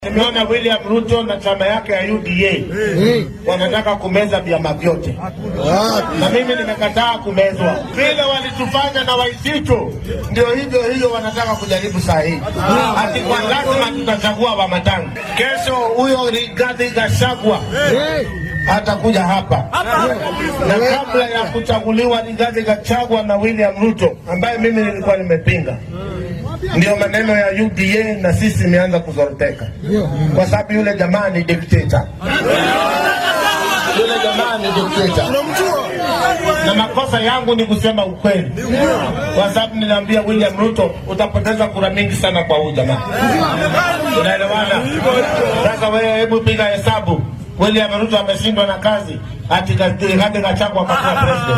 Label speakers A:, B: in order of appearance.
A: Nimeona William Ruto na chama yake ya UDA wanataka kumeza vyama vyote, na mimi nimekataa kumezwa. Vile walitufanya na Waititu, ndio hivyo hivyo wanataka kujaribu saa hii, ati kwa lazima tutachagua Wamatangi. Kesho huyo Rigathi Gachagua atakuja hapa, na kabla ya kuchaguliwa Rigathi Gachagua na William Ruto ambaye mimi nilikuwa nimepinga ndio maneno ya UDA na sisi imeanza kuzoroteka, kwa sababu yule jamaa ni dikteta, yule jamaa ni dikteta, na makosa yangu ni kusema ukweli, kwa sababu ninaambia William Ruto utapoteza kura mingi sana kwa huyu jamaa. Unaelewana? Sasa wewe, hebu piga hesabu. William Ruto ameshindwa na kazi, ati Rigathi Gachagua akakuwa president.